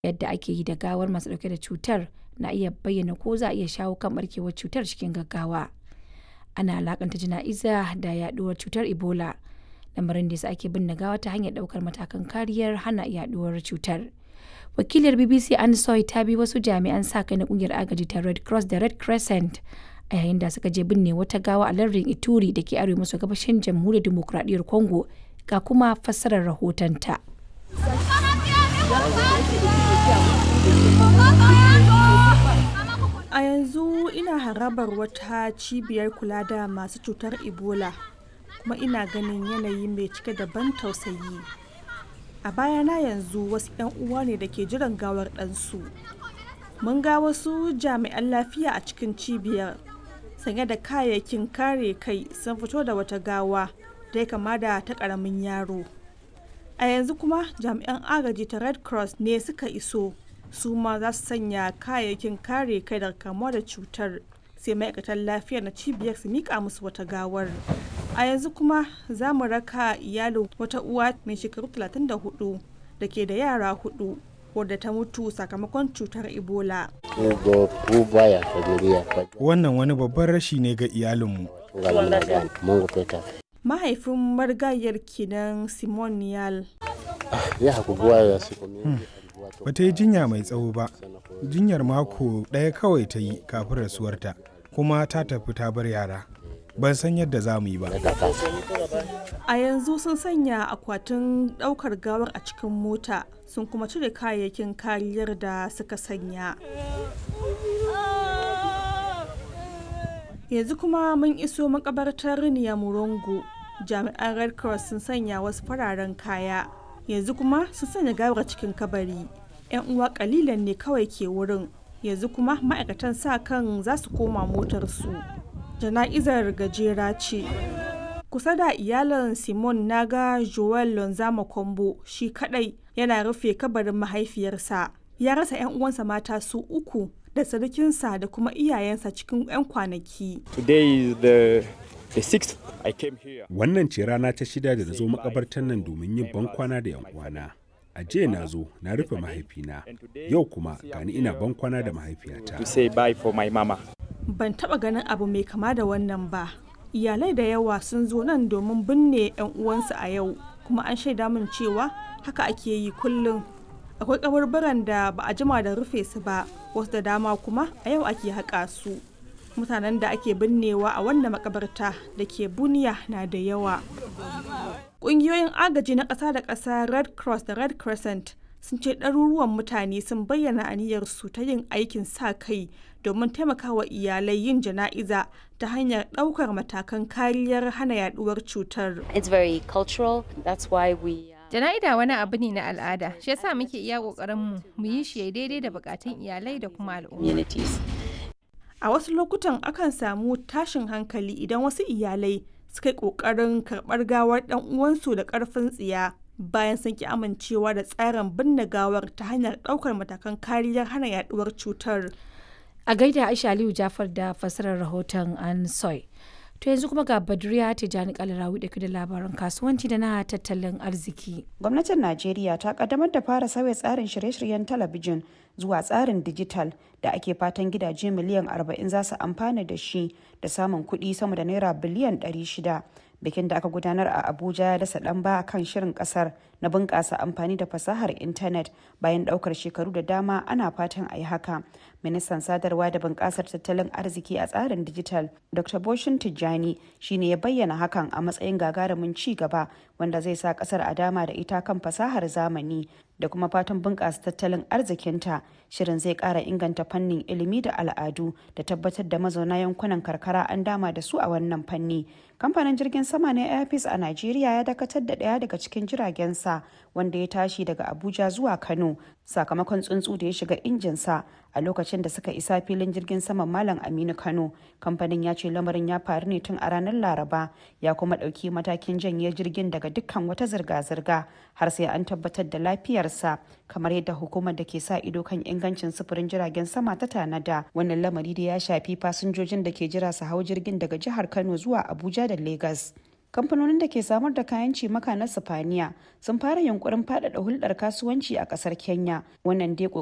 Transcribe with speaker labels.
Speaker 1: yadda ake yi da gawar masu ɗauke da cutar na iya bayyana ko za a iya shawo kan ɓarkewar cutar cikin gaggawa. Ana alakanta jana'iza da yaɗuwar cutar Ebola, lamarin da yasa ake binne gawa ta hanyar ɗaukar matakan kariyar hana yaɗuwar cutar. Wakiliyar BBC Anne Soy ta bi wasu jami'an sa-kai na ƙungiyar agaji ta Red Cross da Red Crescent a yayin da suka je binne wata gawa a lardin Ituri da ke arewa maso gabashin Jamhuriyar Dimokuraɗiyyar Congo ga kuma fassarar rahotonta.
Speaker 2: A yanzu ina harabar wata cibiyar kula da masu cutar Ebola kuma ina ganin yanayi mai cike da ban tausayi. A bayana yanzu wasu 'yan uwa ne da ke jiran gawar ɗansu. Mun ga wasu jami'an lafiya a cikin cibiyar sanye da kayayyakin kare kai sun fito da wata gawa da ya kama da ta ƙaramin yaro. A yanzu kuma jami'an agaji ta Red Cross ne suka iso su ma za su sanya kayayyakin kare kai daga kamuwa da cutar sai ma'aikatan lafiya na cibiyar su mika musu wata gawar. A yanzu kuma za mu raka iyalin wata uwa mai shekaru 34 da ke da yara hudu wadda ta mutu sakamakon cutar Ebola.
Speaker 3: Wannan wani babban rashi ne ga iyalinmu.
Speaker 2: Mahaifin marigayar kenan Simon Niyal.
Speaker 3: Bata yi jinya mai tsawo ba, jinyar mako ɗaya kawai ta yi kafin rasuwarta, kuma ta tafi ta bar yara. Ban san yadda za mu yi ba.
Speaker 2: A yanzu sun sanya akwatin ɗaukar gawar a cikin mota sun kuma cire kayayyakin kariyar da suka sanya. Yanzu kuma mun iso makabartar Murongo. Jami'an Red Cross sun sanya wasu fararen kaya. Yanzu kuma sun sanya gawar cikin kabari. 'Yan uwa kalilan ne kawai ke wurin. Yanzu kuma ma'aikatan sa kan za su koma motarsu. Jana'izar gajera ce. kusa da iyalan simon naga joel lonzama kombo shi kadai yana rufe kabarin mahaifiyarsa ya rasa 'yan uwansa mata su uku da sarkinsa da kuma iyayensa cikin 'yan kwanaki
Speaker 4: wannan ce rana ta shida da na zo makabartar nan domin yin bankwana da 'yan uwana a jiya na zo na rufe mahaifina yau kuma gani ina bankwana da mahaifiyata
Speaker 2: ban taba ganin abu mai kama da wannan ba iyalai da yawa sun zo nan domin binne 'yan uwansu a yau kuma an shaida min cewa haka ake yi kullum akwai kaburburan da ba a jima da rufe su ba wasu da dama kuma a yau ake haƙa su mutanen da ake binnewa a wannan makabarta da ke buniya na da yawa ƙungiyoyin agaji na ƙasa da ƙasa red cross da red crescent sun ce ɗaruruwan mutane sun bayyana aniyarsu ta yin aikin sa kai domin taimakawa iyalai yin jana'iza ta hanyar ɗaukar matakan kariyar hana yaduwar cutar.
Speaker 5: It's very cultural, that's why we
Speaker 6: Jana'ida wani abu ne na al'ada, shi yasa muke iya ƙoƙarin mu mu yi shi daidai da bukatun iyalai da kuma al'umma.
Speaker 2: A wasu lokutan akan samu tashin hankali idan wasu iyalai suka yi ƙoƙarin karɓar gawar ɗan uwansu da ƙarfin tsiya bayan sun ki amincewa da tsarin binne gawar ta hanyar ɗaukar matakan kariyar hana yaduwar cutar.
Speaker 1: A gaida Aisha Aliyu Jafar da fassarar rahoton an soy. To yanzu kuma ga Badriya Tijjani Kalarawi da da labaran kasuwanci da na tattalin arziki.
Speaker 7: Gwamnatin Najeriya ta kaddamar da fara sauya tsarin shirye-shiryen talabijin zuwa tsarin dijital da ake fatan gidaje miliyan 40 za su amfana da shi da samun kuɗi sama da naira biliyan 600. bikin da aka gudanar a abuja ya dasa ɗan ba kan shirin ƙasar na bunƙasa amfani da fasahar intanet bayan ɗaukar shekaru da dama ana fatan a yi haka ministan sadarwa da bunƙasar tattalin arziki a tsarin dijital dr boshin tijjani shine ya bayyana hakan a matsayin gagarumin ci gaba wanda zai sa ƙasar a dama da ita kan fasahar zamani da kuma fatan bunƙasa tattalin arzikinta shirin zai ƙara inganta fannin ilimi da al'adu da tabbatar da mazauna yankunan karkara an dama da su a wannan fanni kamfanin jirgin sama na airpeace a najeriya ya dakatar da ɗaya daga cikin jiragensa wanda ya tashi daga abuja zuwa kano sakamakon tsuntsu da ya shiga injinsa a lokacin da suka isa filin jirgin saman malam aminu kano kamfanin ya ce lamarin ya faru ne tun a ranar laraba ya kuma ɗauki matakin janye jirgin daga dukkan wata zirga-zirga har sai an tabbatar da lafiyarsa kamar yadda hukumar da ke sa ido kan ingancin sufurin jiragen sama ta tanada wannan lamari da ya shafi fasinjojin da ke jira su hau jirgin daga jihar kano zuwa abuja da lagos kamfanonin da ke samar da kayan cimaka na sifaniya sun fara yunkurin faɗaɗa hulɗar kasuwanci a ƙasar kenya wannan dai